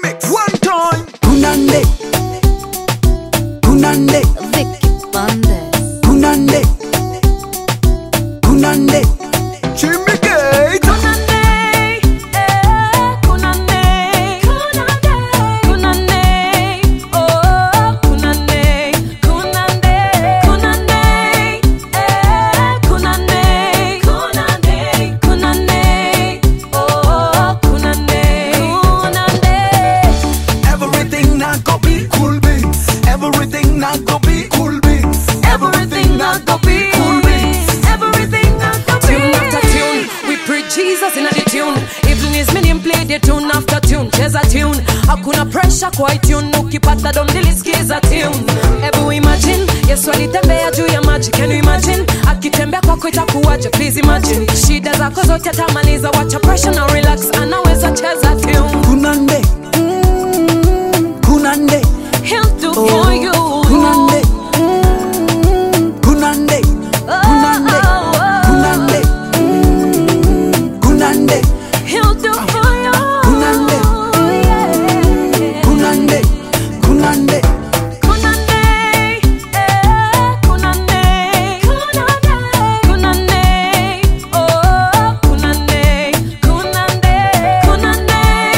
Remix one time. Kunande Kunande Vicky Bandes. Kunande Kunande Jimmy Gate. Everything not go be cool beans. Everything not go be cool beans. Everything not go be cool beans. Tune after tune, we preach Jesus in the tune. Even his name play the tune after tune, cheza tune. Hakuna pressure kwa tune, ukipata don nilisikiza tune. Ebu imagine, Yesu alitembea juu ya maji, can you imagine? Akitembea kwako itakuwaje? Please imagine. Shida zako zote atamaliza, wacha pressure na relax, anaweza cheza tune. Kunande Mm, Kunande He'll do for you. Kunande Mm, Kunande Kunande Kunande Mm, Kunande He'll do for you. Kunande. Yeah. Kunande Kunande Kunande, eh, kunande, kunande, oh, kunande, kunande, kunande,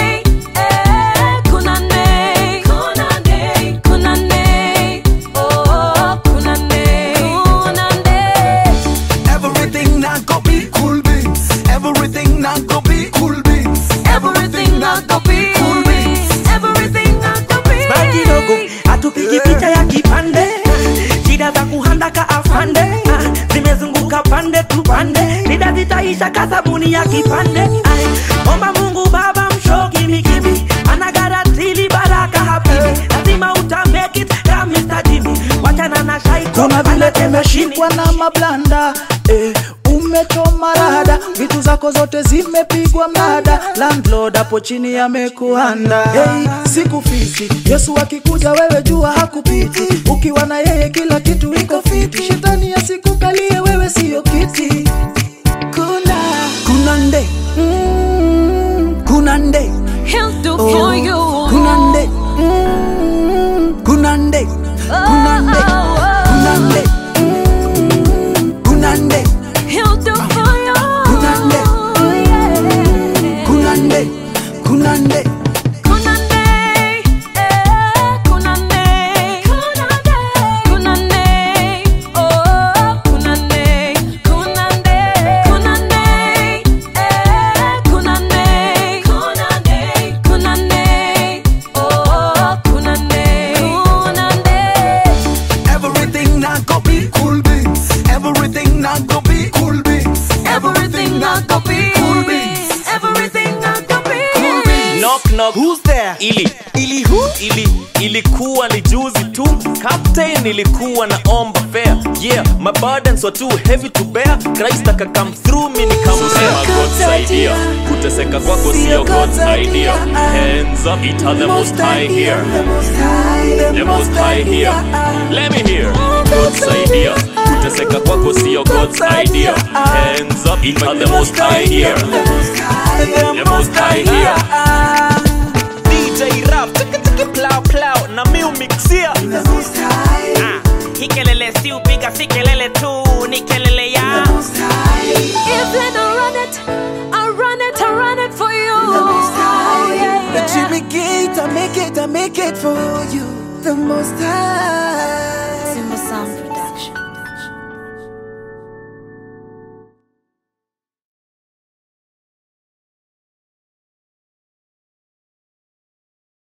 eh, kunande, kunande, kunande, oh, kunande, kunande. Everything not go be cool beans. Everything not go be cool beans. Everything not go be, cool beans. everything not go be. Baki kidogo hatupigi picha ya kipande shida za kuhanda ka afande ah, zimezunguka pande tu pande nida zitaisha ka sabuni ya kipande Ai, omba mungu baba mshoki mikibi anagaratili baraka habibi lazima uta make it ka Mr. Jimmy wachana na shaiko Kuna vile anacheza umeshikwa chini. na mablanda eh, umechoma rada, vitu zako zote zimepigwa mnada, landlord hapo chini amekuanda. Hey, sikufiti, Yesu akikuja wewe jua hakupiti, ukiwa na yeye kila kitu iko fiti, shetani asikukalie wewe siyo kiti. Kuna kunande mm, kunande He'll do oh, for you. kunande mm, kunande kunande kunande mm, kunande He'll do for you. Kunande. Yeah. kunande kunande Kunande, eh, kunande, kunande, oh, kunande, kunande, kunande, eh, kunande, kunande, kunande, oh, kunande, kunande. Everything not go be cool beans. Everything not go be cool beans. Everything not go be, cool beans. everything not go be. Cool beans. knock knock Who's there? ili Ili who? ili ilikuwa ni juzi tu captain ilikuwa na omba fair yeah my burdens were too heavy to bear christ aka come through me nikamsema god's idea kuteseka kwako sio god's idea hands up it are the most high here the most high here let me hear god's idea kuteseka kwako sio god's idea hands up it are the most high here the most high here DJ Rap, tiki tiki plow plow na mi umixia Ah, hii kelele si upiga si kelele tu ni kelele ya If they don't run it, I run it, I run it for you. Yeah, The yeah. Jimmy Gate, I make it, I make it for you. The most high.